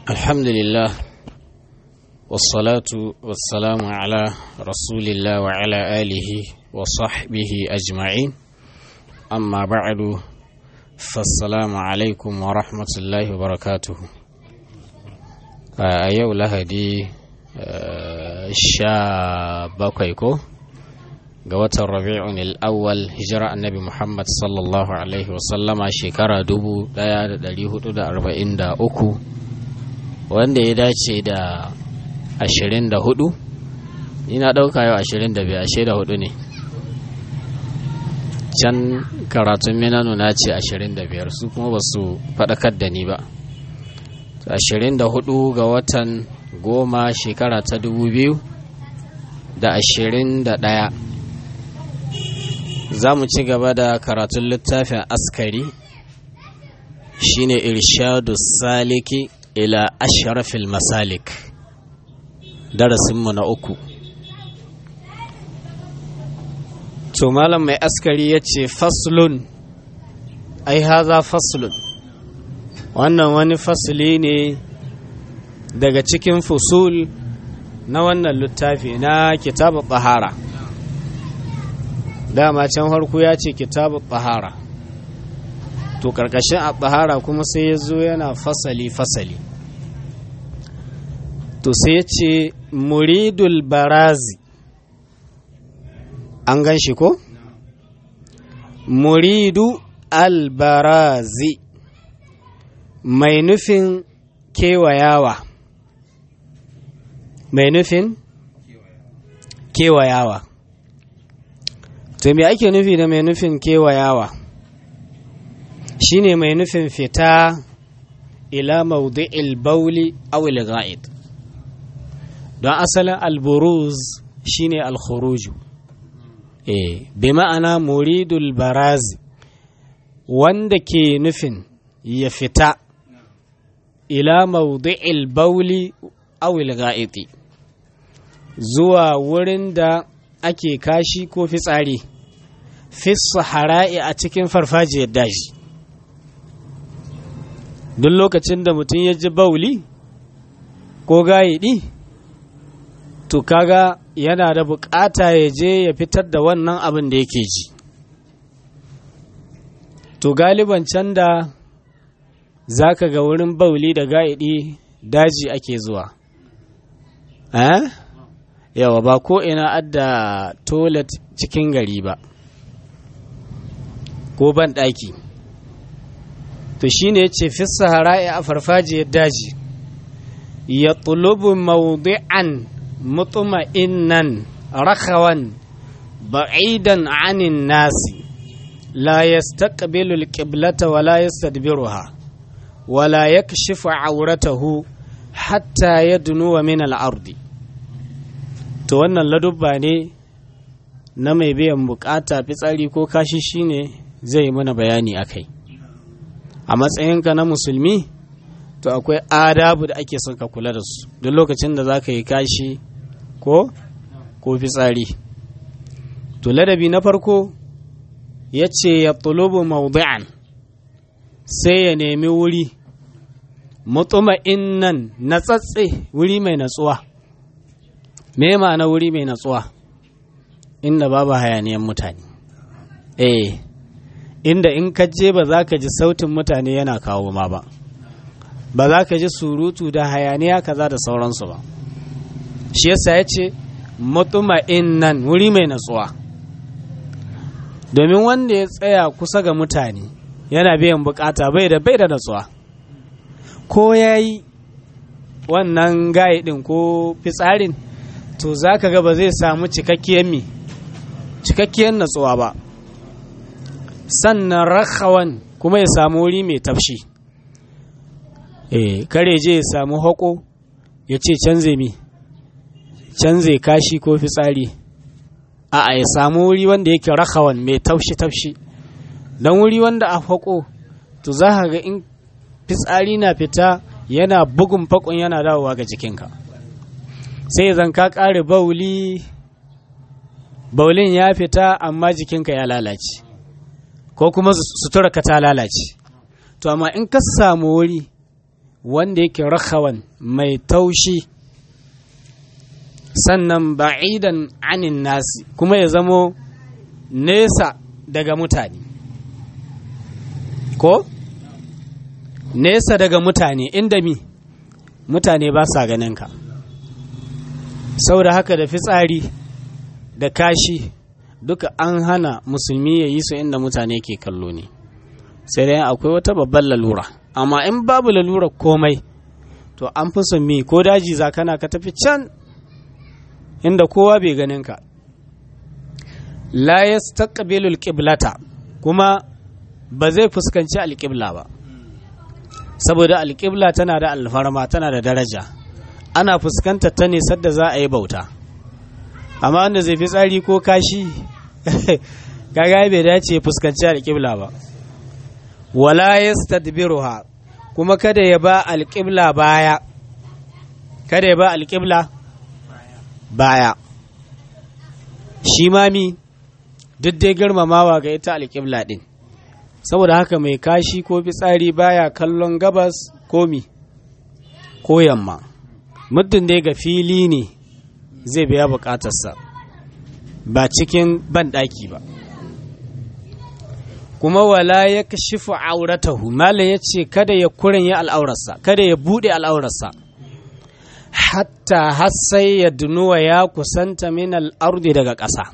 الحمد لله والصلاة والسلام على رسول الله وعلى آله وصحبه أجمعين أما بعد فالسلام عليكم ورحمة الله وبركاته أيو لهدي شابكيكو ga watan rabi'un al'awwal hijira annabi muhammad sallallahu alaihi wasallama shekara 1443 wanda ya dace da 24 ina ɗauka yau 25 ashe da hudu ne can karatun minanu na ce 25 su kuma ba su faɗakar da ni ba 24 ga watan goma shekara ta 2000 da 21 za mu ci gaba da karatun littafin askari shine irshadu saliki ila ashrafil masalik darasinmu na uku to malam mai askari ya ce faslun ai haza faslun wannan wani fasli ne daga cikin fusul na wannan littafi na kitabu tsahara dama can harku ya ce kitabu tsahara to karkashin a tsahara kuma sai ya zo yana fasali-fasali to sai ya ce muridul barazi an gan shi ko? muridu albarazi mai nufin kewayawa mai nufin kewayawa to me ake nufi da mai nufin kewayawa shine mai nufin fita ila maudu'il bauli aw al don asalin alburuz shine alkhuruju eh bi ma'ana muridul barazi wanda ke nufin ya fita ila maudu'il bauli aw al zuwa wurin da ake kashi ko fitsari fi sahara'i a cikin farfajiyar daji duk lokacin da mutum ya ji bauli ko gayiɗi to kaga yana da bukata ya je ya fitar da wannan abin da yake ji to galiban can da za ka ga wurin bauli da gayiɗi daji ake zuwa eh? yawa ba ko ina adda toilet cikin gari ba ko ban ɗaki to shine ya ce fi sahara'i a farfajiyar daji ya tulubu maudu'an mutuma'innan rakawan ba'idan anin nasi la yastaqbilu alqiblata wa la yastadbiruha wa la yakshifu auratahu hatta yadnuwa min al-ardi to wannan ladubba ne na mai biyan bukata fitsari ko kashi shine zai mana bayani a kai a matsayinka na musulmi to akwai adabu da ake son ka kula da su duk lokacin da za ka yi kashi ko ko fitsari to ladabi na farko ya ce ya tulubu maudu'an sai ya nemi wuri mutuma innan na tsatse wuri mai natsuwa me ma'ana wuri mai natsuwa inda babu hayaniyan mutane eh inda in ka je ba za ka ji sautin mutane yana kawo ma ba ba za ka ji surutu da hayaniya kaza da sauransu ba shi yasa ya ce nan wuri mai natsuwa domin wanda ya tsaya kusa ga mutane yana biyan bukata bai da bai da natsuwa ko ya yi wannan gayi ɗin ko fitsarin to za ka ga ba zai samu cikakkiyar mi cikakkiyar natsuwa ba sannan rakawan kuma ya samu wuri mai tafshi eh kare je ya samu hako ya ce canze mi canze kashi ko fitsari a ya samu wuri wanda yake rakawan mai taushi tafshi don wuri wanda a hako to za ka ga in fitsari na fita yana bugun fakon yana dawowa ga jikinka sai zan ka ƙare bauli baulin ya fita amma jikinka ya lalace ko kuma sutura ka ta lalace to amma in ka samu wuri wanda yake rakhawan mai taushi sannan ba'idan anin nasi kuma ya zamo nesa daga mutane ko nesa daga mutane inda mi mutane ba sa ganin ka saboda haka da fitsari da kashi duka an hana musulmi ya yi su inda mutane ke kallo ne sai dai akwai wata babban lalura amma in babu lalura komai to an fi son mi ko daji za kana ka tafi can inda kowa bai ganin ka la yastaqbilu alqiblata kuma ba zai fuskanci alqibla ba saboda alqibla tana da alfarma tana da daraja ana fuskantar ta ne sadda za a yi bauta amma wanda zai fi tsari ko kashi kaga bai dace fuskanci alqibla ba wala yastadbiruha kuma kada ya ba alqibla baya kada ya ba alqibla baya shi mami duk dai girmamawa ga ita alƙibla ɗin saboda haka mai kashi ko fitsari baya kallon gabas ko mi ko yamma muddin dai ga fili ne zai biya buƙatarsa ba cikin banɗaki ba kuma wala ya kashifu auratahu malam ya ce kada ya kuren ya al'aurarsa kada ya buɗe al'aurarsa hatta har sai ya dunuwa ya kusanta min al'ardi daga ƙasa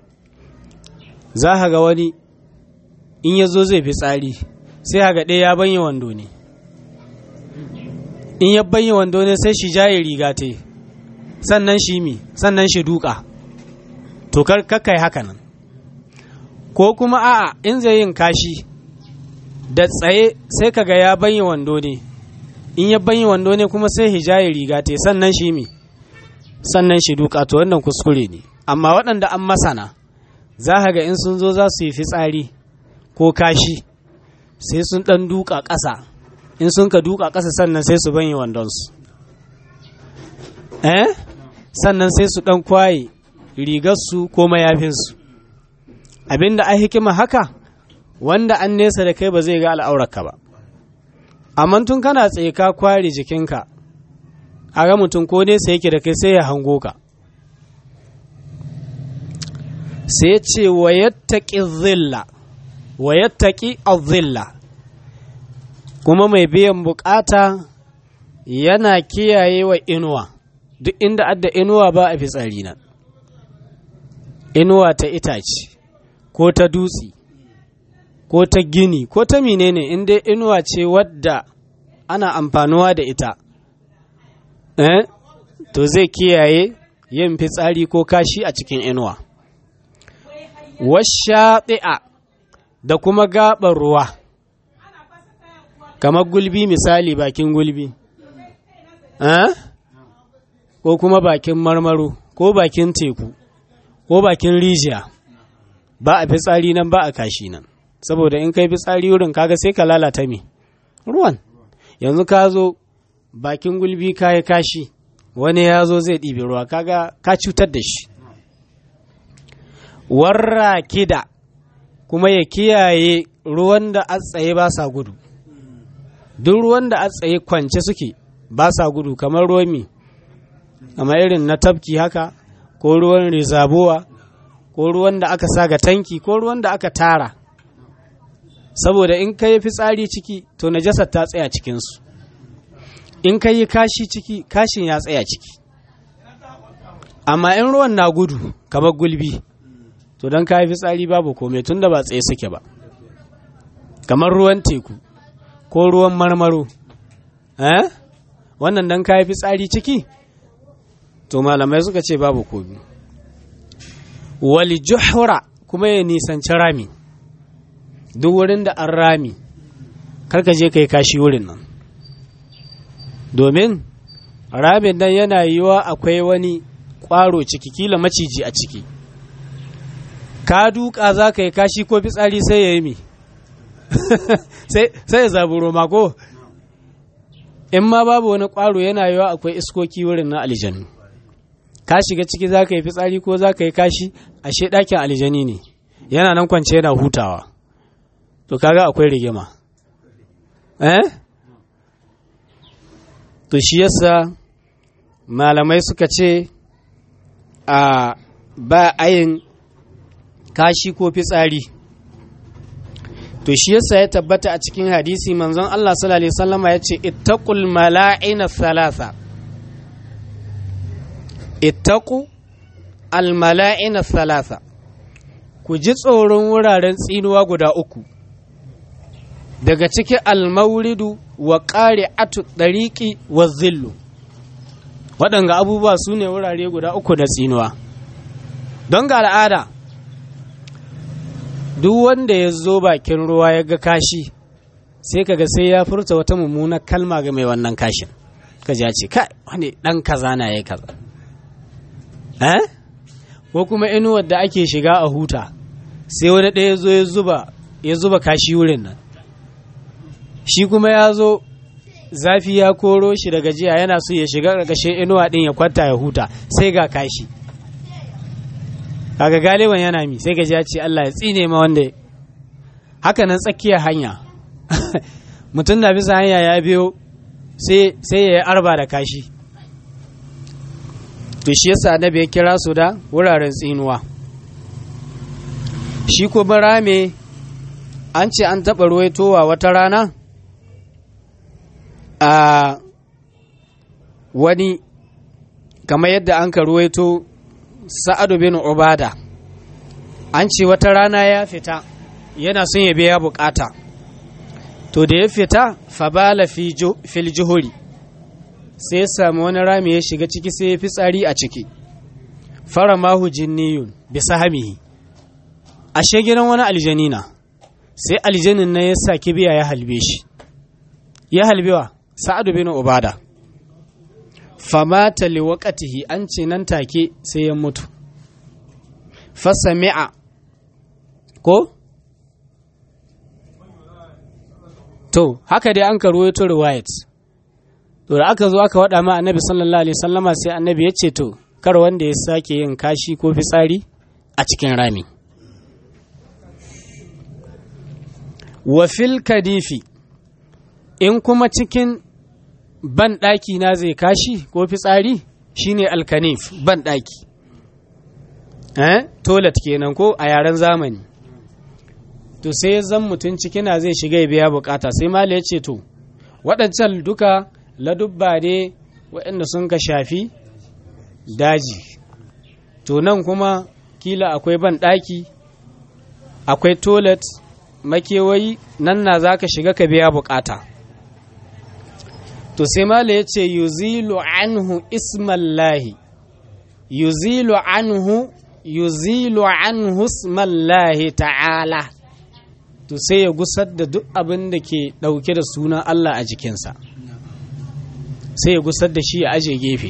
za ka ga wani in ya zo zai fi tsari sai haga ɗaya ya banye wando ne in ya banye wando ne sai shi jaye riga ta sannan shi mi sannan shi duka to kakai haka nan ko kuma a'a in zai yin kashi da tsaye sai kaga ya banye wando ne in ya banye wando ne kuma sai hijaye riga ta sannan shi mi sannan shi duka to wannan kuskure ne amma waɗanda an masana za ka ga in sun zo za su yi fitsari ko kashi sai sun ɗan duka ƙasa in sun ka duka ƙasa sannan sai su banye wandonsu eh sannan sai su ɗan kwaye rigarsu ko mayafinsu abinda a hikima haka wanda an nesa da kai ba zai ga al'aurarka ba amma tun kana tsaye ka kware jikinka a ga mutum ko nesa yake da kai sai ya hango ka sai ya ce wa yattaki zilla wa yattaki azilla kuma mai biyan bukata yana kiyaye wa inuwa duk inda adda inuwa ba a fitsari nan inuwa ta itace ko ta dutse ko ta gini ko ta menene in dai inuwa ce wadda ana amfanuwa da ita eh to zai kiyaye yin fitsari ko kashi a cikin inuwa washaɗi'a da kuma gaɓar ruwa kamar gulbi misali bakin gulbi eh ko kuma bakin marmaro ko bakin teku ko bakin rijiya ba a fitsari nan ba a kashi nan saboda in kai fitsari wurin kaga sai ka lalata me ruwan yanzu ka zo bakin gulbi ka yi kashi wani ya zo zai ɗibi ruwa kaga ka cutar da shi warra kida kuma ya kiyaye ruwan da a tsaye ba sa gudu duk ruwan da a tsaye kwance suke ba sa gudu kamar romi kamar irin na tafki haka ko ruwan rizabuwa ko ruwan da aka sa ga tanki ko ruwan da aka tara saboda in ka yi fitsari ciki to najasar ta tsaya cikinsu in ka yi kashi ciki kashin ya tsaya ciki amma in ruwan na gudu kamar gulbi to don ka yi fitsari babu komai tun da ba tsaye suke ba kamar ruwan teku ko ruwan marmaro eh wannan don ka yi fitsari ciki to malamai suka ce babu komai wali juhura kuma ya nisanci rami duk wurin da an rami karka je kai kashi wurin nan domin ramin nan yana yiwa akwai wani ƙwaro ciki kila maciji a ciki ka duka za ka yi kashi ko fitsari sai ya yi mi sai ya zaburo mako in ma babu wani ƙwaro yana yiwa akwai iskoki wurin na aljanu ka shiga ciki za ka yi fitsari ko za ka yi kashi ashe ɗakin aljani ne yana nan kwance yana hutawa to kaga akwai rigima eh to shi yasa malamai suka ce a ba ayin kashi ko fitsari to shi yasa ya tabbata a cikin hadisi manzon Allah sallallahu alaihi wasallama ya ce ittaqul mala'ina thalatha ittaqu al mala'ina thalatha ku ji tsoron wuraren tsinuwa guda uku daga cikin almauridu wa ƙare atu ɗariƙi wa zillu waɗanga abubuwa su ne wurare guda uku da tsinuwa don ga al'ada duk wanda ya zo bakin ruwa ya ga kashi sai kaga sai ya furta wata mummunar kalma ga mai wannan kashin ka ja ce kai wani ɗan kaza na ya kaza eh ko kuma inuwar da ake shiga a huta sai wani ɗaya zo ya zuba ya zuba kashi wurin nan shi kuma ya zo zafi ya koro shi daga jiya yana so ya shiga ƙarƙashin inuwa ɗin ya kwanta ya huta sai ga kashi kaga galiban yana mi sai gaji ya ce Allah ya tsine ma wanda haka nan tsakiyar hanya mutum na bisa hanya ya biyo sai ya yi arba da kashi to shi yasa annabi ya kira su da wuraren tsinuwa shi kuma rame an ce an taɓa ruwaitowa wata rana a wani kamar yadda an ka ruwaito sa'adu bin ubada an ce wata rana ya fita yana son ya biya bukata to da ya fita fabala fil juhuri sai ya samu wani rami ya shiga ciki sai ya fi tsari a ciki fara mahu jinniyun bisa hamihi ashe gidan wani aljanina sai aljanin na ya sa kibiya ya halbe shi ya halbewa sa'adu bin ubada famata liwaqatihi an ce nan take sai ya mutu fasami'a ko to haka dai an karuwa to riwayat to da aka zo aka wada ma annabi sallallahu alaihi wasallama sai annabi ya ce to kar wanda ya sake yin kashi ko fitsari a cikin rami wa fil kadifi in kuma cikin ban ɗaki na zai kashi ko fitsari shine alkanif ban ɗaki eh toilet kenan ko a yaren zamani to sai zan mutum cikina zai shiga ya biya bukata sai mala ya ce to waɗancan duka ladubba ne waɗanda sun ka shafi daji to nan kuma kila akwai ban ɗaki akwai toilet makewayi nan na za ka shiga ka biya bukata to sai mala ya ce yuzilu anhu ismallahi yuzilu anhu yuzilu anhu ismallahi ta'ala to sai ya gusar da duk abin da ke ɗauke da sunan Allah a jikinsa sai ya gusar da shi ya aje gefe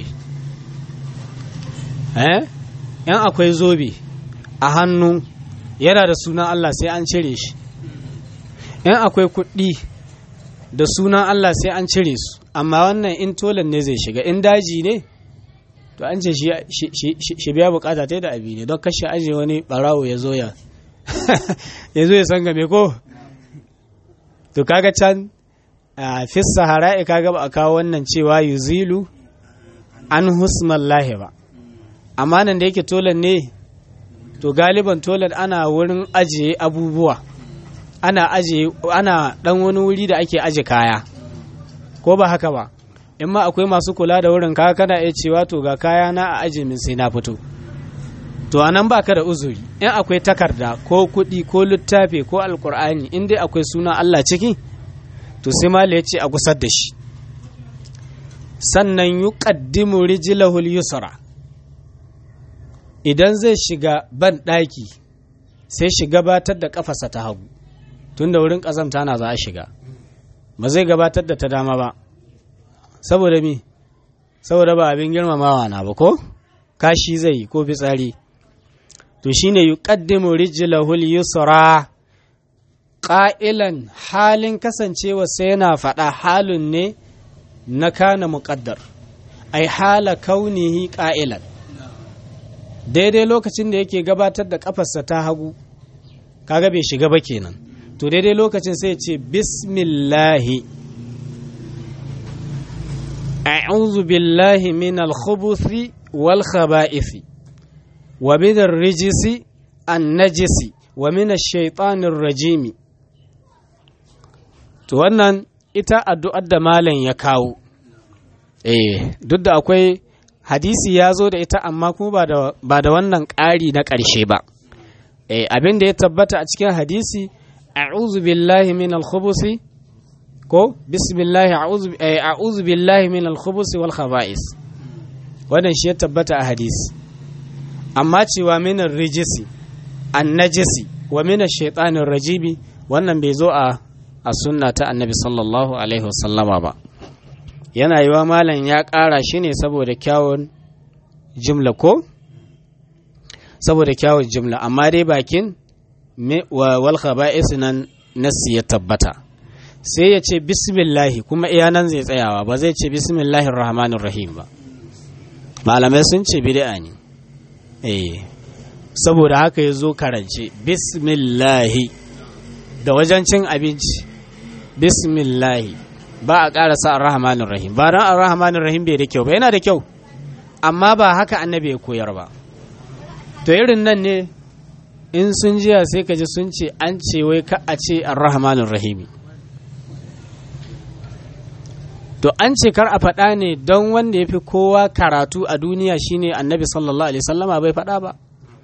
eh yan akwai zobe a hannu yana da sunan Allah sai an cire shi yan akwai kuɗi da sunan Allah sai an cire su amma wannan in tolan ne zai shiga in daji ne to an ce shi biya bukata ta da abi ne don kashe aje wani barawo ya zo ya ya zo ya san game ko to kaga can a fis sahara kaga ba a kawo wannan cewa yuzilu an husmallahi ba amma nan da yake tolan ne to galiban tolan ana wurin ajiye abubuwa ana ajiye ana dan wani wuri da ake aje kaya ko ba haka ba in ma akwai masu kula da wurin kaya kana iya cewa to ga kaya na a aje min sai na fito to anan baka da uzuri in akwai takarda ko kuɗi ko littafi ko alkur'ani in dai akwai suna Allah ciki to sai mala ya ce a gusar da shi sannan yuqaddimu rijlahu yusra idan zai shiga ban ɗaki sai shi gabatar da ƙafasa ta hagu tunda wurin ƙazamta na za a shiga ba zai gabatar da ta dama ba saboda mi saboda ba abin girmamawa na ba ko kashi zai yi ko fitsari to shine yuqaddimu rijlahu al-yusra qa'ilan halin kasancewa sai yana faɗa halun ne na kana muqaddar ai hala kaunihi qa'ilan daidai lokacin da yake gabatar da kafarsa ta hagu kaga bai shiga ba kenan to daidai lokacin sai ce bismillahi a'udhu billahi min al-khubuthi wal khaba'ith wa min ar-rijsi an-najisi wa min ash-shaytanir rajim to wannan ita addu'ar da malam ya kawo eh duk da akwai hadisi ya zo da ita amma kuma ba da wannan ƙari na ƙarshe ba eh abin da ya tabbata a cikin hadisi a'udhu billahi min al-khubuthi ko bismillahi a'udhu billahi min al-khubuthi wal khaba'is wannan shi ya tabbata a hadisi amma cewa min ar-rijisi an-najisi wa min ash-shaytanir rajibi wannan bai zo a a sunna ta annabi sallallahu alaihi wasallama ba yana yiwa malam ya ƙara shi ne saboda kyawun jimla ko saboda kyawun jimla amma dai bakin wal khaba'is nan nasi ya tabbata sai ya ce bismillahi kuma iya nan zai tsayawa ba zai ce bismillahir rahmanir rahim ba malamai sun ce bid'a ne eh saboda haka ya zo karance bismillahi da wajen cin abinci bismillahi ba a ƙarasa ar-rahmanir rahim ba ran ar-rahmanir rahim bai da kyau ba yana da kyau amma ba haka annabi ya koyar ba to irin nan ne in sun jiya sai ka ji sun ce an ce wai ka a ce ar-rahmanir rahimi to an ce kar a faɗa ne don wanda ya fi kowa karatu a duniya shine annabi sallallahu alaihi sallama bai faɗa ba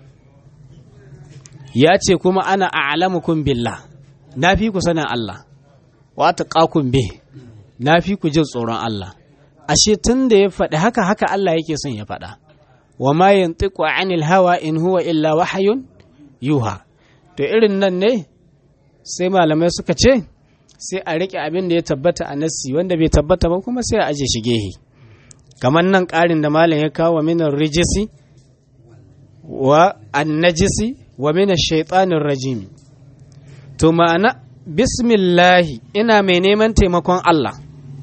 ya ce kuma ana a'lamukum billah na fi ku sanin Allah wa taqakum bih na fi ku jin tsoron Allah ashe tun da ya faɗi haka haka Allah yake son ya faɗa wa ma yantiqu anil hawa in huwa illa wahayun yuha to irin nan ne sai malamai suka ce sai a riƙe abin da ya tabbata a nassi wanda bai tabbata ba kuma sai a aje shi gehe kamar nan ƙarin da malam ya kawo minar rijisi wa annajisi wa minar shaitanin rajimi to ma'ana bismillahi ina mai neman taimakon Allah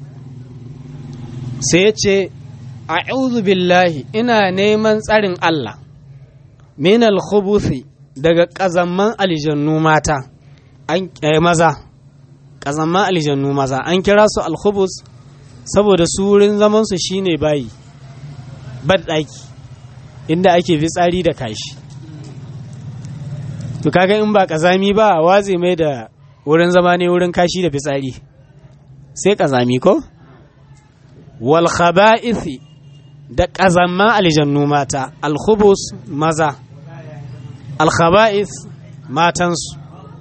sai ya ce a'udhu billahi ina neman tsarin Allah minal khubuthi daga ƙazamman aljannu mata an maza ƙazamman aljannu maza an kira su alkhubus saboda su wurin zaman su shine bayi ɗaki inda ake fitsari da kashi to kaga in ba ƙazami ba waze mai da wurin zama ne wurin kashi da fitsari sai ƙazami ko wal khaba'isi da ƙazamman aljannu mata alkhubus maza alkhaba'is matansu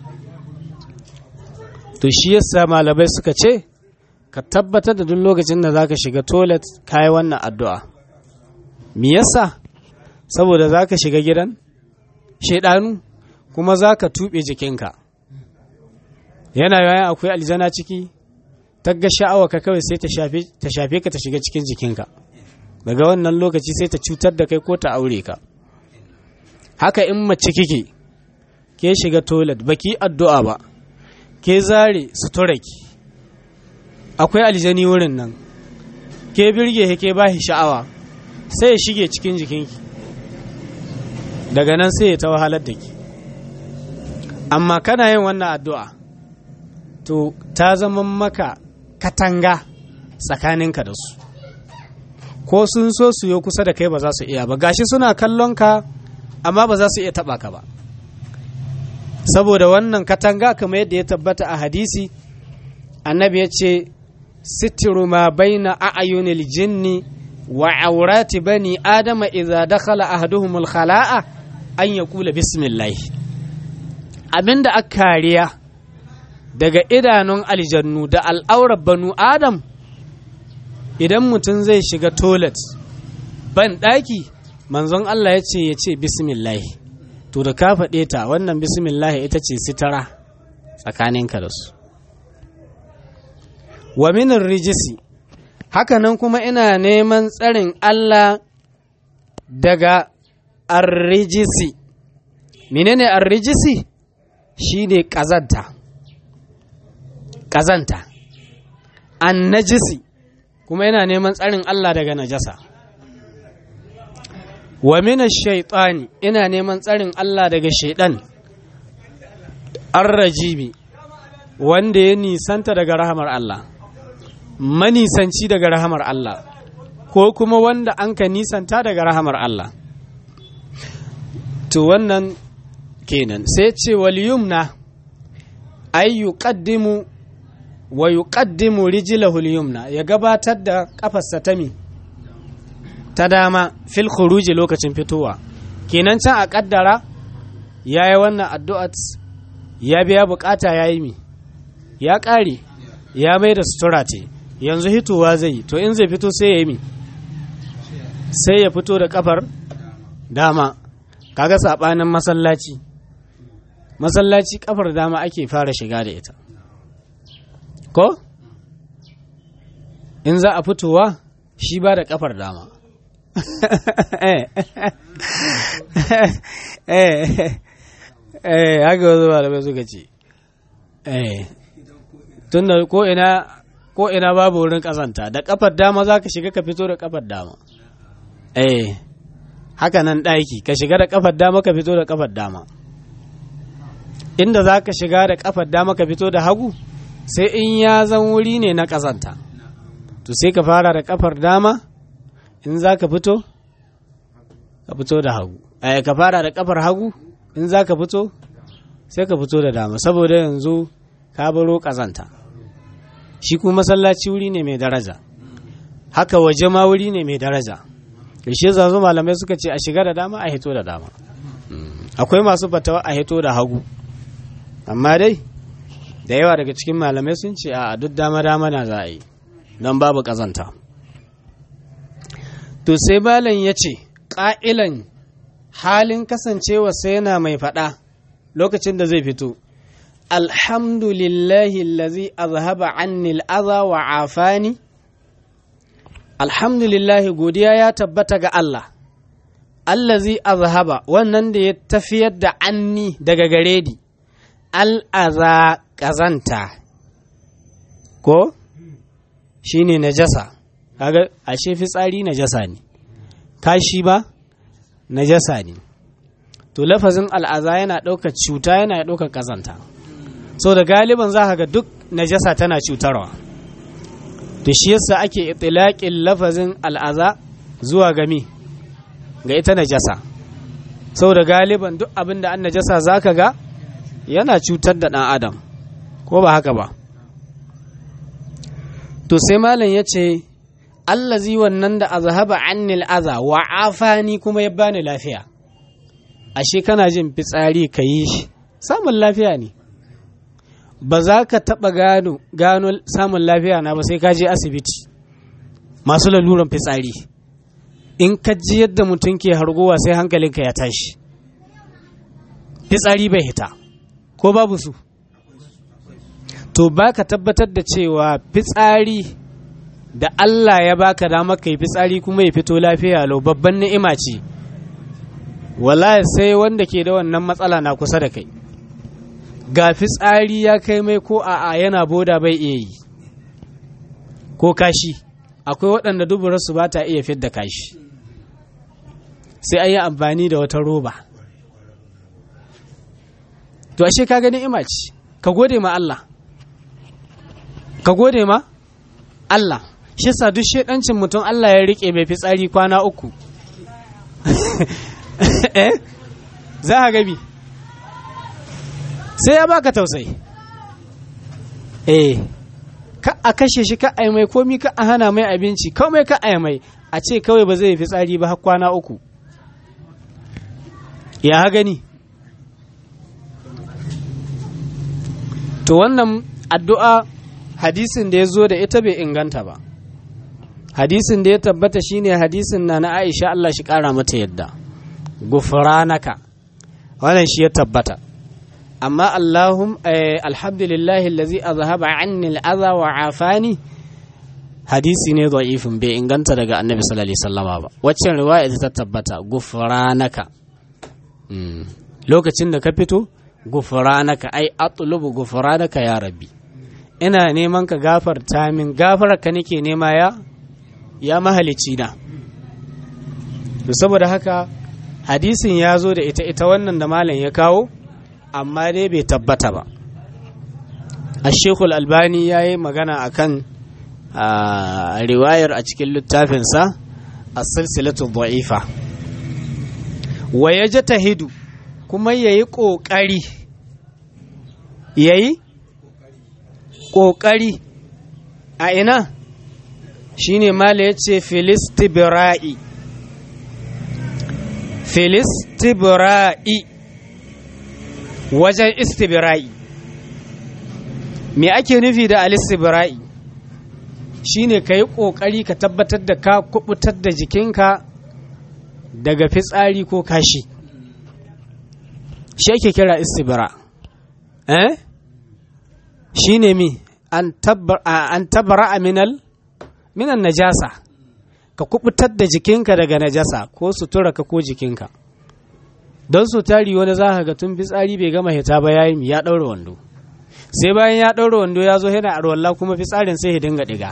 to shi yasa malamai suka ce ka tabbatar da duk lokacin da zaka shiga toilet kayi wannan addu'a me yasa saboda zaka shiga gidan shaidanu kuma zaka tuɓe jikinka yana yayin akwai aljana ciki tagga sha'awa ka kawai sai ta shafe ka ta shiga cikin jikinka daga wannan lokaci sai ta cutar da kai ko ta aure ka haka in mace kike ke shiga toilet baki addu'a ba ke zare suturaki akwai aljani wurin nan ke birge ke ba shi sha'awa sai ya shige cikin jikinki daga nan sai ya ta wahalar da ki amma kana yin wannan addu'a to ta zama maka katanga tsakaninka da su ko sun so su yi kusa da kai ba za su iya ba gashi suna kallon ka amma ba za su iya taba ka ba saboda wannan katanga kamar yadda ya tabbata a hadisi annabi ya ce sitiru ma baina a'yunil jinni wa aurati bani adama idza dakhala ahaduhumul khala'a an yaqula bismillah abinda aka kariya daga idanun aljannu da al'aurar banu adam idan mutum zai shiga toilet ban ɗaki manzon Allah ya ce ya ce bismillah to da ka faɗe ta wannan bismillah ita ce sitara tsakaninka da su wa minin rijisi hakanan kuma ina neman tsarin Allah daga arrijisi menene arrijisi shi ne ƙazanta ƙazanta an najisi kuma yana neman tsarin Allah daga najasa wa mina shaitani ina neman tsarin Allah daga shaidan arrajibi wanda ya nisanta daga rahamar Allah manisanci daga rahamar Allah ko kuma wanda an ka nisanta daga rahamar Allah to wannan kenan sai ce wal yumna ay yuqaddimu wa yuqaddimu rijlahu al yumna ya gabatar da kafarsa ta mi ta dama fil khuruji lokacin fitowa kenan can a kaddara yayi wannan addu'at ya biya bukata yayi mi ya kare ya mai da sutura ce yanzu hitowa zai yi to in zai fito sai ya yi mi sai ya fito da kafar dama kaga sabanin masallaci masallaci kafar dama ake fara shiga da ita ko in za a fitowa shi ba da kafar dama eh eh haka wasu malamai suka ce eh tunda ko ina ko ina babu wurin kazanta da kafar dama za ka shiga ka fito da kafar dama eh haka nan ɗaki ka shiga da kafar dama ka fito da kafar dama inda za ka shiga da kafar dama ka fito da hagu sai in ya zan wuri ne na kazanta to sai ka fara da kafar dama in za ka fito ka fito da hagu eh ka fara da kafar hagu in za ka fito sai ka fito da dama saboda yanzu ka baro kazanta shi kuma masallaci wuri ne mai daraja haka waje ma wuri ne mai daraja ƙarshe zazu malamai suka ce a shiga da dama a hito da dama akwai masu fatawa a hito da hagu amma dai da yawa daga cikin malamai sun ce a duk dama dama na za a yi don babu ƙazanta to sai malam ya ce ƙa'ilan halin kasancewa sai yana mai faɗa lokacin da zai fito alhamdulillahi lazi azhaba anni al'aza wa afani alhamdulillahi godiya ya tabbata ga Allah allazi azhaba wannan da ya tafiyar da anni daga gare ni al'aza ƙazanta ko shine najasa kaga ashe fitsari najasa ne kashi ba najasa ne to lafazin al'aza yana ɗaukar cuta yana ɗaukar ƙazanta so da galiban za ga duk najasa tana cutarwa to shi yasa ake itilaƙin lafazin al'aza zuwa gami ga ita najasa so da galiban duk abin da an najasa za ka ga yana cutar da ɗan adam ko ba haka ba to sai malam ya ce allazi wannan da azhaba annil aza wa afani kuma ya bani lafiya ashe kana jin fitsari ka yi shi samun lafiya ne ba za ka taɓa gano gano samun lafiya na ba sai ka je asibiti masu laluran fitsari in ka ji yadda mutum ke hargowa sai hankalinka ya tashi fitsari bai hita ko babu su to ba ka tabbatar da cewa fitsari da Allah ya baka dama ka yi fitsari kuma ya fito lafiya lau babban ni'ima ce wallahi sai wanda ke da wannan matsala na kusa da kai ga fitsari ya kai mai ko a'a yana boda bai iya yi ko kashi akwai waɗanda duburarsu ba ta iya fidda kashi sai an yi amfani da wata roba to ashe ka gani ima ce ka gode ma Allah ka gode ma Allah shi sa duk shedancin mutum Allah ya rike mai fitsari kwana uku eh za a gabi sai ya baka tausayi eh ka a kashe shi ka a mai komi ka a hana mai abinci kawai ka a mai a ce kawai ba zai fi tsari ba har kwana uku ya ha gani to wannan addu'a hadisin da ya zo da ita bai inganta ba hadisin da ya tabbata shine hadisin na na aisha Allah shi kara mata yadda gufranaka wannan shi ya tabbata amma Allahum alhamdulillahi allazi azhaba anni al'adha wa afani hadisi ne da'ifin bai inganta daga annabi sallallahu alaihi wasallama ba waccan riwaya ita ta tabbata gufranaka lokacin da ka fito gufranaka ai atlubu gufranaka ya rabbi ina neman ka gafarta min gafararka nake nema ya ya mahalicci na to saboda haka hadisin ya zo da ita ita wannan da malam ya kawo amma dai bai tabbata ba a shekul albani ya yi magana akan a riwayar a cikin littafinsa a silsilatu da'ifa wa ya ji tahidu kuma ya yi ƙoƙari ya yi ƙoƙari a ina shi ne mala ya ce filistibira'i filistibira'i wajen istibira'i me ake nufi da alistibira'i shi ne ka yi ƙoƙari ka tabbatar da ka kubutar da jikinka daga fitsari ko kashi shi ake kira istibira eh shi ne mi an tabara a minal minan najasa ka kubutar da jikinka daga najasa ko sutura ka ko jikinka don su tari wani za ka ga tun fitsari bai gama hita ba ya yi ya ɗaura wando sai bayan ya ɗaura wando ya zo yana arwalla kuma fitsarin sai ya dinga ɗiga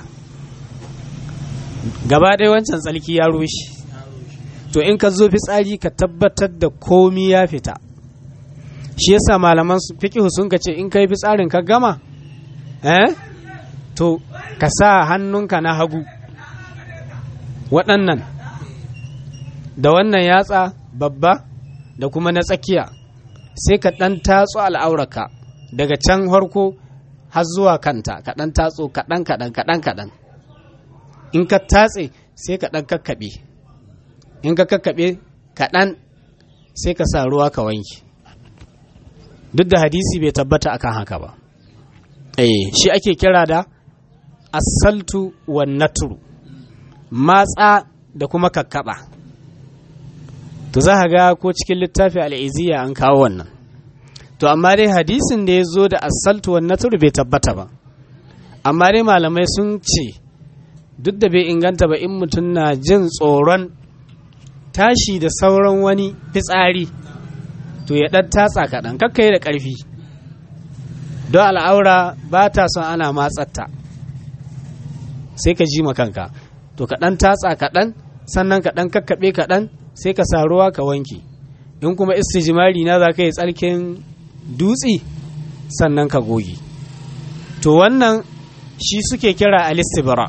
gaba ɗaya wancan tsalki ya rushe to in ka zo fitsari ka tabbatar da komi ya fita shi yasa malaman fiqihu sun ka ce in kai fitsarin ka gama eh to ka sa hannunka na hagu waɗannan da wannan yatsa babba da kuma na tsakiya sai ka ɗan tatso al'auraka daga can harko har zuwa kanta ka ɗan tatso kaɗan kaɗan kaɗan kaɗan in ka tatse sai ka ɗan kakkaɓe in ka kakkaɓe kaɗan sai ka sa ruwa ka wanke duk da hadisi bai tabbata akan haka ba eh shi ake kira da asaltu wa natru matsa da kuma kakkaba to za ga ko cikin littafi al'iziya an kawo wannan to amma dai hadisin da ya zo da asaltu wa natru bai tabbata ba amma dai malamai sun ce duk da bai inganta ba in mutum na jin tsoron tashi da sauran wani fitsari to ya ɗan tatsa kaɗan kakka yi da ƙarfi don al'aura ba ta son ana matsatta sai ka ji kanka to kaɗan tatsa kaɗan sannan kaɗan kakkaɓe kaɗan sai ka sa ruwa ka wanke in kuma istijimari na za ka yi tsarkin dutse sannan ka goge to wannan shi suke kira alistibara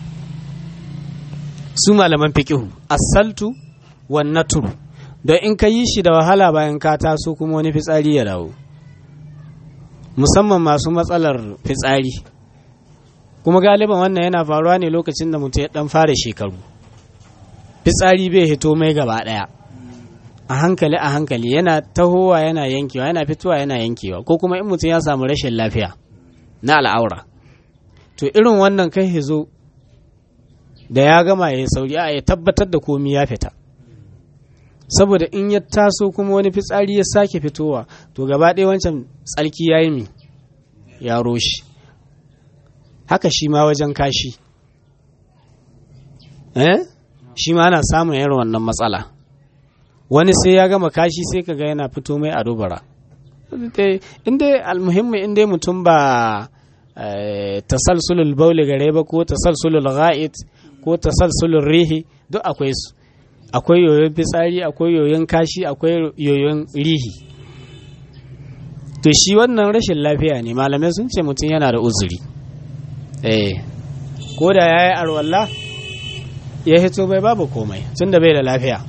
su malaman fiƙihu asaltu wannan turu don in ka yi shi da wahala bayan ka taso kuma wani fitsari ya dawo musamman masu matsalar fitsari kuma galiban wannan yana faruwa ne lokacin da mutum ya dan fara shekaru fitsari bai hito mai gaba daya a hankali a hankali yana tahowa yana yankewa yana fitowa yana yankewa ko kuma in mutum ya samu rashin lafiya na al'aura to irin wannan kai hizo da ya gama ya sauri a ya tabbatar da komi ya fita saboda in ya taso kuma wani fitsari ya sake fitowa to gaba ɗaya wancan tsarki ya yi mi ya roshi haka shi ma wajen kashi eh shi ma ana samun irin wannan matsala wani sai ya gama kashi sai kaga yana fito mai a dubara inda almuhimmi inda mutum ba tasalsulul bauli gare ba ko tasalsulul ga'id ko tasalsulul rihi duk akwai su akwai yoyon fitsari akwai yoyon kashi akwai yoyon rihi to shi wannan rashin lafiya ne malamai sun ce mutum yana da uzuri eh ko da ya yi arwallah ya hito bai babu komai tun da bai da lafiya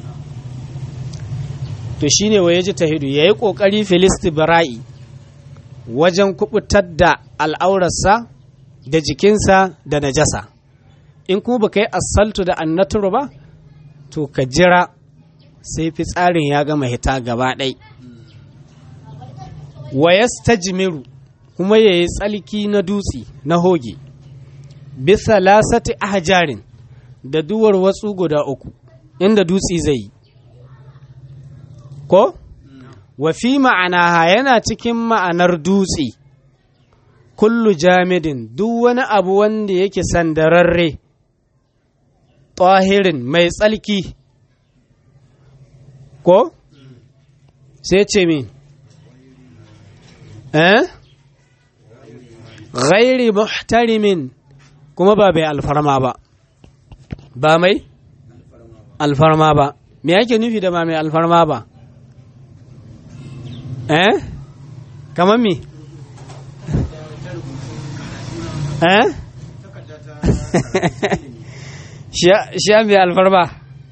to shi ne wa ya ji tahidu ya yi ƙoƙari filisti bara'i wajen kubutar da al'aurarsa da jikinsa da najasa in kuma ba ka yi asaltu da annaturu ba to ka jira sai fitsarin ya gama hita gaba ɗai wa yastajmiru kuma ya yi tsalki na dutse na hoge bisa lasati ahjarin da duwar watsu guda uku inda dutse zai yi ko wa fi ma'anaha yana cikin ma'anar dutse kullu jamidin duk wani abu wanda yake sandararre tahirin mai tsalki ko sai ce min eh ghairi muhtarimin kuma ba bai alfarma ba ba mai alfarma ba me yake nufi da ba mai alfarma ba eh kamar me eh shi mai alfarma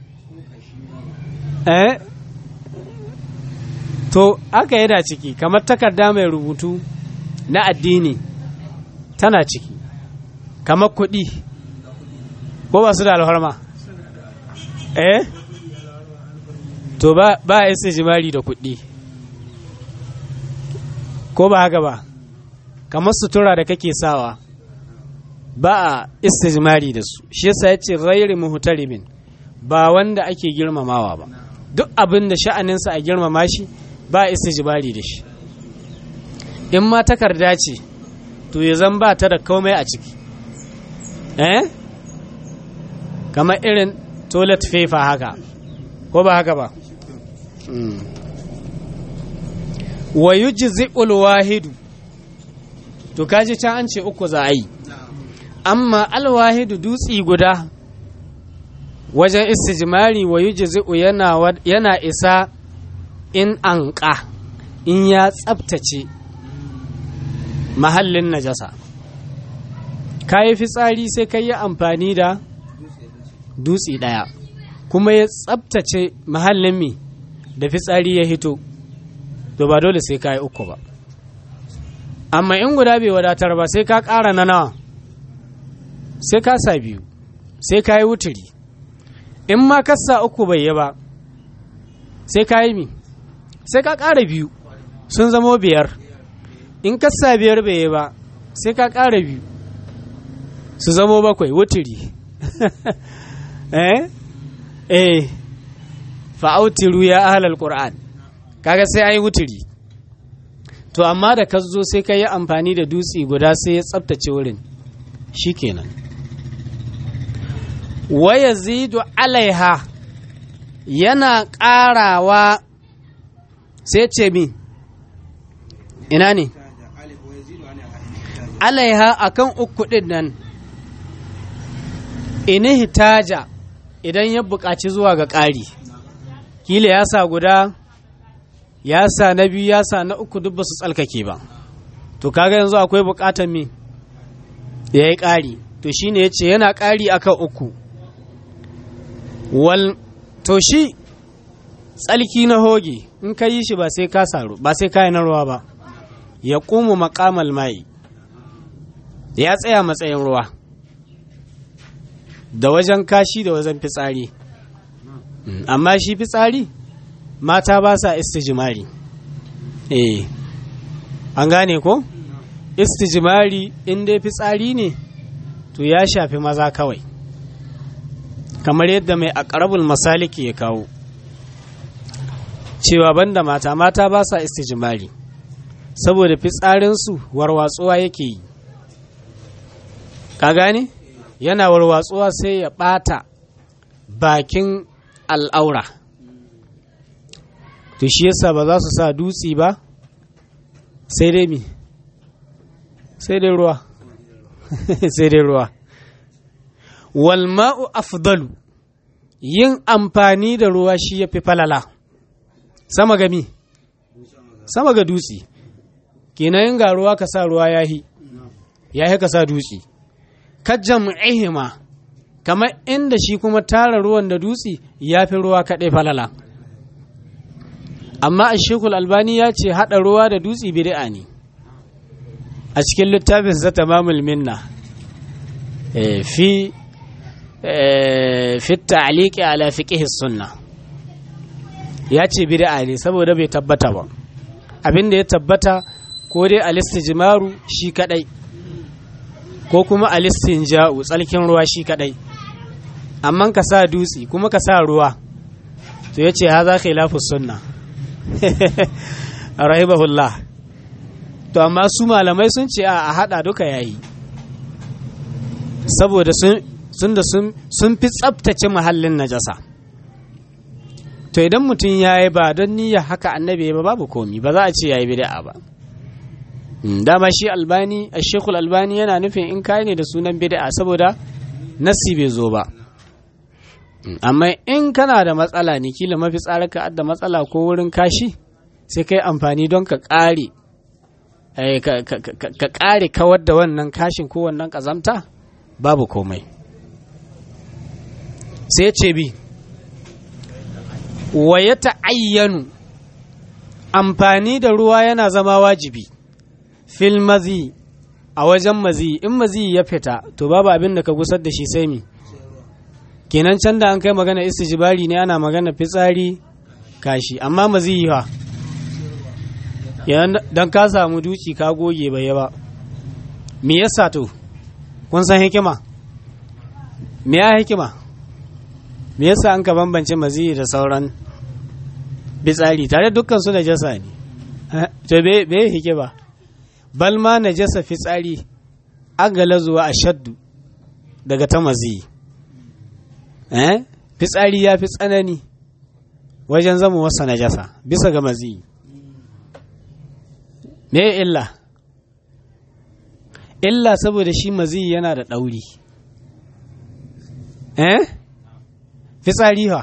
eh to aka yi da ciki kamar takarda mai rubutu na addini tana ciki kamar kuɗi ko ba su da alfarma eh to ba ba a isa jimari da kuɗi ko ba haka ba kamar sutura da kake sawa ba a istijmari da su shi yasa yace ghairi muhtarimin ba wanda ake girmamawa ba duk abin da sha'aninsa a girmama shi ba a istijmari da shi in ma takarda ce to ya zan ba ta da komai a ciki eh kamar irin toilet paper haka ko ba haka ba wa yujzi'ul wahidu to kaji can an ce uku za a yi amma alwahidu dutsi guda wajen istijmari wa yujzi'u yana yana isa in anqa in ya tsabtace mahallin najasa kayi fitsari sai ka yi amfani da dutsi ɗaya kuma ya tsabtace mahallin mi da fitsari ya hito to ba dole sai ka yi uku ba amma in guda bai wadatar ba sai ka ƙara na nawa sai ka sa biyu sai ka yi wuturi in ma ka sa uku bai yi ba sai ka yi mi sai ka ƙara biyu sun zamo biyar in ka sa biyar bai yi ba sai ka ƙara biyu su zamo bakwai wuturi eh eh fa'autiru ya ahlal qur'an kaga sai ayi wuturi to amma da ka zo sai ka yi amfani da dutse guda sai ya tsabtace wurin shikenan waya zidu alaiha yana ƙarawa sai ce mi ina ne alaiha akan uku ɗin nan ini hitaja idan ya buƙaci zuwa ga ƙari kila ya sa guda ya sa na biyu ya sa na uku duk ba su tsalkake ba to kaga yanzu akwai buƙatar me ya yi ƙari to shine ya ce yana ƙari akan uku wal to shi tsalki na hoge in ka yi shi ba sai ka saru ba sai ka yi na ruwa ba ya ƙumu maƙamal mai ya tsaya matsayin ruwa da wajen kashi da wajen fitsari amma shi fitsari mata ba sa istijimari eh an gane ko istijimari in dai fitsari ne to ya shafi maza kawai kamar yadda mai akarabul masaliki ya kawo cewa banda mata mata ba sa istijimari saboda fitsarinsu warwatsuwa yake yi ka gane yana warwatsuwa sai ya ɓata bakin al'aura to shi yasa ba za su sa dutse ba sai dai mi sai dai ruwa sai dai ruwa walma'u afdalu yin amfani da ruwa shi ya fi falala sama ga mi sama ga dutse kenan yin ga ruwa ka sa ruwa yahi yahi ka sa dutse kajam'ihima kamar inda shi kuma tara ruwan da dutse ya fi ruwa kaɗai falala amma a shekul albani ya ce haɗa ruwa da dutse bid'a ne a cikin littafin sa tamamul minna fi fi ta'liqi ala fiqh sunna ya ce bid'a ne saboda bai tabbata ba abin da ya tabbata ko dai al-istijmaru shi kadai ko kuma al-istinja'u tsalkin ruwa shi kadai amma ka sa dutse kuma ka sa ruwa to yace haza khilafu sunna rahimahullah to amma su malamai sun ce a hada duka yayi saboda sun da sun fi tsabtace mahallin najasa to idan mutum ya yi ba don niyya haka annabi ba babu komi ba za a ce ya yi bid'a ba dama shi albani a shekul albani yana nufin in kayi ne da sunan bid'a saboda nasi bai zo ba amma in kana da matsala ne kila mafi tsaraka da matsala ko wurin kashi sai kai amfani don ka ƙare ka ƙare kawar da wannan kashin ko wannan ƙazamta babu komai sai ce bi wa ya ta'ayyanu amfani da ruwa yana zama wajibi fil mazi a wajen mazi in mazi ya fita to babu abin da ka gusar da shi sai mi kenan can da an kai magana istijibari ne ana magana fitsari kashi amma mazi ha don ka samu duci ka goge bai ba me yasa to kun san hikima me ya hikima me yasa an ka bambance mazi da sauran fitsari tare dukkan su najasa ne to be be hikima bal ma najasa fitsari agala zuwa a shaddu daga ta mazi eh fitsari ya fi tsanani wajen zama wasa najasa bisa ga mazi me illa illa saboda shi mazi yana da ɗauri eh fitsari ha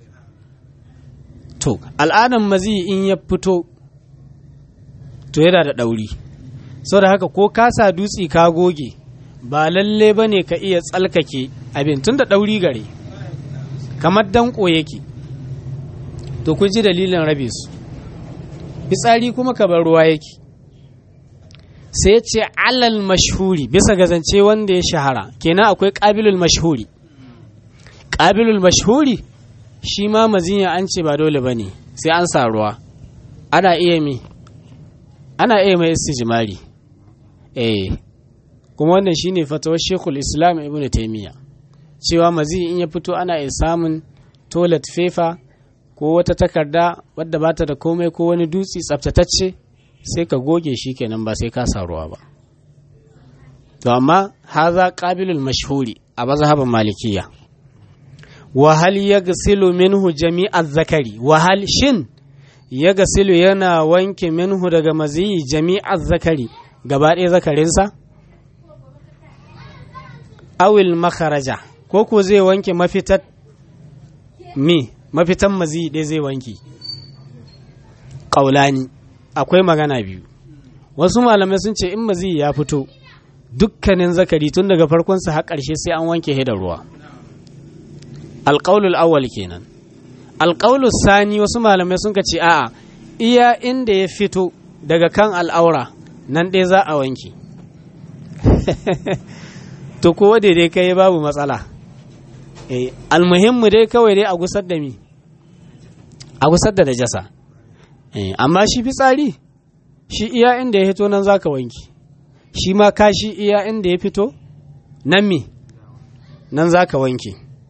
to al'adan mazi in ya fito to yana da ɗauri sau da haka ko kasa dutse ka goge ba lalle ba ne ka iya tsalkake abin tun da ɗauri gare kamar danko yake to kun ji dalilin rabe su fitsari kuma kabar ruwa yake sai ce alal mashhuri bisa ga zance wanda ya shahara kenan akwai ƙabilul mashhuri ƙabilul mashhuri shi ma mazinya an ce ba dole ba ne sai an sa ruwa ana iya mi ana iya mai istijimari eh kuma wannan shine fatawar shekul islam ibn taimiyya cewa mazi in ya fito ana iya samun toilet fefa ko wata takarda wadda bata da komai ko wani dutse tsaftatacce sai ka goge shi kenan ba sai ka sa ruwa ba to amma haza qabilul mashhuri a mazhabin malikiya wa hal yaghsilu minhu jami'az zakari wa hal shin yaghsilu yana wanke minhu daga maziyi jami'az zakari gaba ɗaya zakarinsa awil makharaja ko ko zai wanke mafitar mi mafitan maziyi ɗaya zai wanke ƙaulani akwai magana biyu wasu malamai sun ce in maziyi ya fito dukkanin zakari tun daga farkonsa har ƙarshe sai an wanke da ruwa alƙaulul awwal kenan alƙaulul sani wasu malamai sun ce a'a iya inda ya fito daga kan al'aura nan ɗaya za a wanke to kowa daidai kai babu matsala eh almuhimmu dai kawai dai a gusar da mi a gusar da najasa eh amma shi fitsari shi iya inda ya fito nan zaka wanke shi ma kashi iya inda ya fito nan mi nan zaka wanke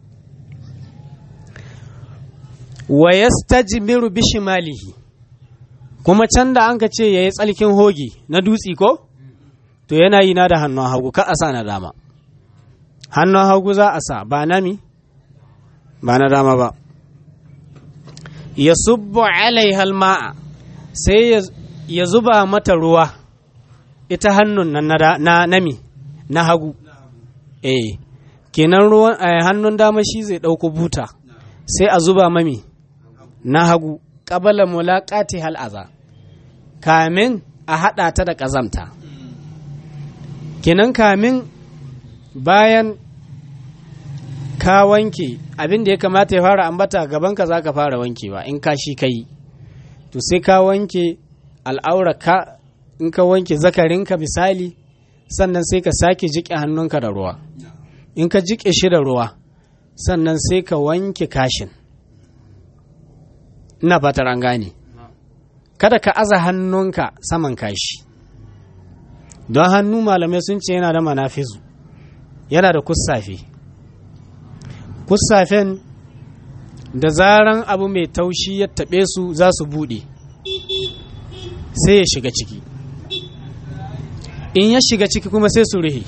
wa yastajmiru bi shimalihi kuma can da an ka ce yayi tsalkin hogi na dutsi ko to yana yi na da hannun hagu ka a sa na dama hannun hagu za a sa ba nami ba na dama ba ya subbu alaihal ma'a sai ya zuba mata ruwa ita hannun nan na nami na hagu eh kenan ruwan hannun dama shi zai ɗauko buta sai a zuba mami na hagu ƙabala mulaƙati hal'aza kamin a haɗa ta da ƙazamta kenan kamin bayan ka wanke abin da ya kamata ya fara ambata gabanka za ka fara wankewa in ka shi ka yi to sai ka wanke al'auraka in ka wanke zakarinka misali sannan sai ka sake jiƙe hannunka da ruwa in ka jiƙe shi da ruwa sannan sai ka wanke kashin ina fatar an gane kada ka aza hannunka saman kashi don hannu malamai sun ce yana da manafizu yana da kussafe kussafen da zaran abu mai taushi ya taɓe su za su buɗe sai ya shiga ciki in ya shiga ciki kuma sai su rihe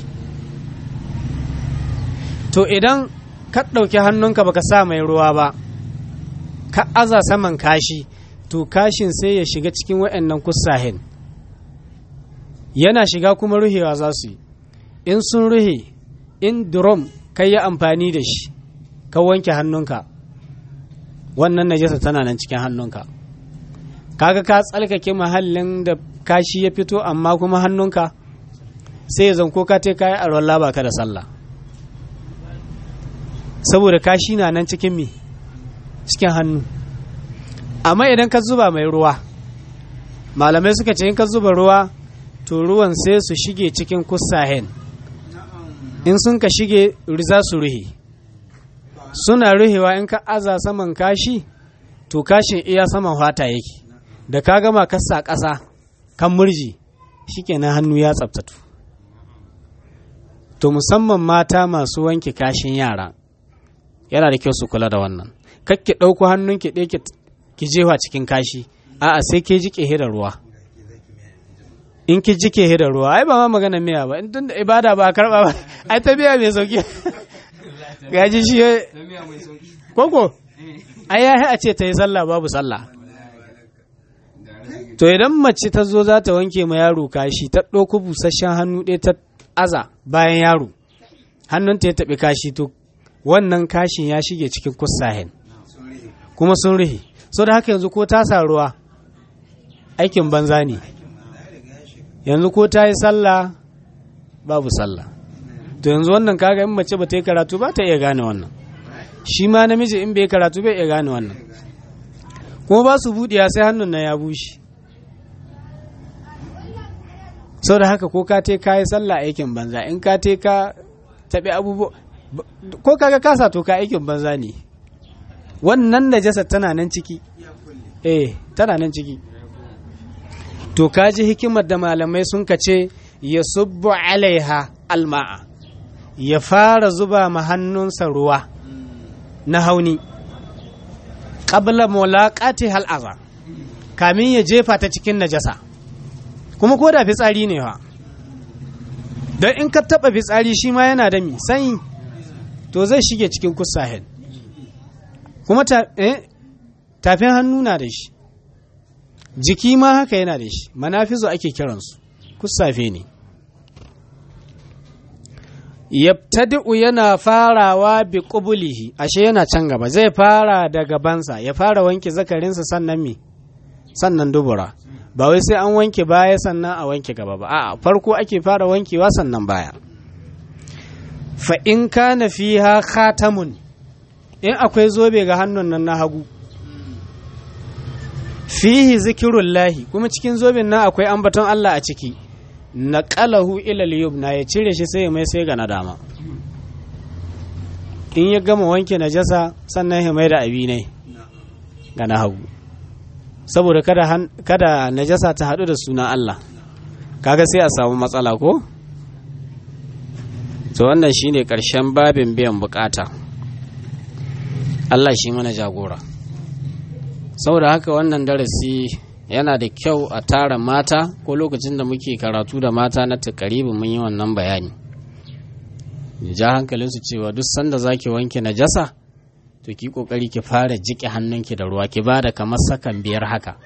to idan ka ɗauki hannunka baka sa mai ruwa ba ka aza saman kashi to kashin sai ya shiga cikin waɗannan kussahen yana shiga kuma ruhewa za su yi in sun ruhe in drum kai yi amfani da shi ka wanke hannunka wannan najasa tana nan cikin hannunka kaga ka tsalkake mahallin da kashi ya fito amma kuma hannunka sai ya zanko ka te kayi a ba ka da sallah saboda kashi na nan cikin mi cikin hannu amma idan ka zuba mai ruwa malamai suka ce in ka zuba ruwa to ruwan sai su shige cikin kusahen in sun ka shige za su ruhe suna ruhewa in ka aza saman kashi to kashin iya saman fata yake da ka gama kasa ƙasa kan murji shikenan hannu ya tsabtatu to musamman mata masu wanke kashin yara yana da kyau su kula da wannan kakki ɗauko hannun ki ɗaya ki jefa cikin kashi a'a sai ke ji da ruwa in ki ji da ruwa ai ba ma magana miya ba in tunda ibada ba karba ba ai ta biya mai sauki gaji shi koko ai ya a ce ta yi sallah babu sallah to idan mace ta zo za ta wanke ma yaro kashi ta ɗauko busasshen hannu ɗaya ta aza bayan yaro hannunta ya taɓi kashi to wannan kashin ya shige cikin kusahin kuma sun rihe so da haka yanzu ko ta sa ruwa aikin banza ne yanzu ko ta yi sallah babu sallah to yanzu wannan kaga in mace ba ta yi karatu ba ta iya gane wannan shi ma namiji in bai karatu bai iya gane wannan kuma ba su buɗiya sai hannun na ya bushe sau da haka ko ka te ka yi sallah aikin banza in ka te ka taɓi abubuwa ko kaga kasa to ka aikin banza ne wannan najasa tana nan ciki eh tana nan ciki to kaji hikimar da malamai sun kace ya subbu alaiha alma'a ya fara zuba ma hannunsa ruwa na hauni qabla mulaqati hal aza kamin ya jefa ta cikin najasa kuma ko da fitsari ne fa don in ka taba fitsari shi ma yana da mi sanyi to zai shige cikin kusahin kuma tafin hannu na da shi jiki ma haka yana da shi manafizo ake kiransu kusafe ne yabtadi'u yana farawa bi qubulihi ashe yana can gaba zai fara da gabansa ya fara wanke zakarinsa sannan me sannan dubura ba wai sai an wanke baya sannan a wanke gaba ba a'a farko ake fara wankewa sannan baya fa in kana fiha khatamun in akwai zobe ga hannun nan na hagu fihi zikirullahi kuma cikin zoben nan akwai ambaton Allah a ciki na ƙalahu ilal yubna ya cire shi sai mai sai ga na dama in ya gama wanke najasa sannan ya mai da abi ne ga na hagu saboda kada, kada najasa ta haɗu da suna Allah kaga sai a samu matsala ko to wannan shine ƙarshen babin biyan bukata Allah shi mana jagora saboda haka wannan darasi yana da kyau a tara mata ko lokacin da muke karatu da mata na takaribin mun yi wannan bayani ja hankalinsu cewa duk sanda zaki wanke najasa to ki kokari ki fara jike hannunki da ruwa ki bada kamar sakan biyar haka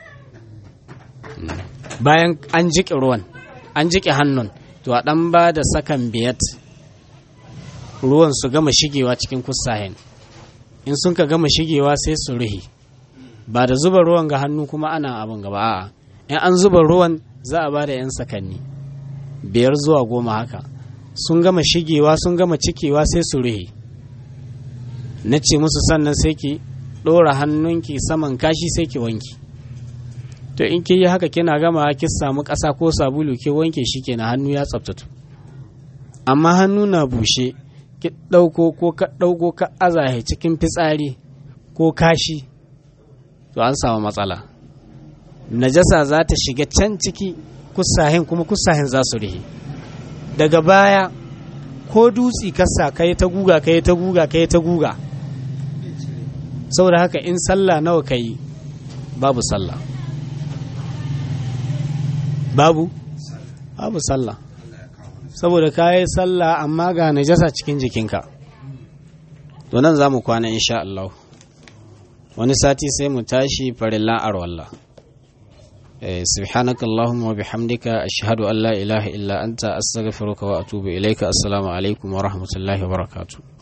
bayan an jike ruwan an jike hannun to a dan ba da sakan biyar ruwan su gama shigewa cikin kusahin in sun ka gama shigewa sai su ruhi ba da zuba ruwan ga hannu kuma ana abin gaba a'a in an zuba ruwan za a ba da 'yan sakanni biyar zuwa goma haka sun gama shigewa sun gama cikewa sai su ruhe na ce musu sannan sai ki ɗora hannunki saman kashi sai ki wanki to in ki yi haka kina gama ki samu ƙasa ko sabulu ki wanke shi kenan hannu ya tsaftatu amma hannu na bushe ki ɗauko ko ka ɗauko ka azahe cikin fitsari ko kashi to an samu matsala najasa za ta shiga can ciki kusahin kuma kusahin za su rihe daga baya ko dutsi kasa kai ta guga kai ta guga kai ta guga saboda haka in sallah nawa kai babu sallah babu babu sallah saboda ka yi sallah amma ga najasa cikin jikinka to nan za mu kwana insha Allah wani sati sai mu tashi farillan arwallah سبحانك اللهم وبحمدك أشهد أن لا إله إلا أنت أستغفرك وأتوب إليك السلام عليكم ورحمة الله وبركاته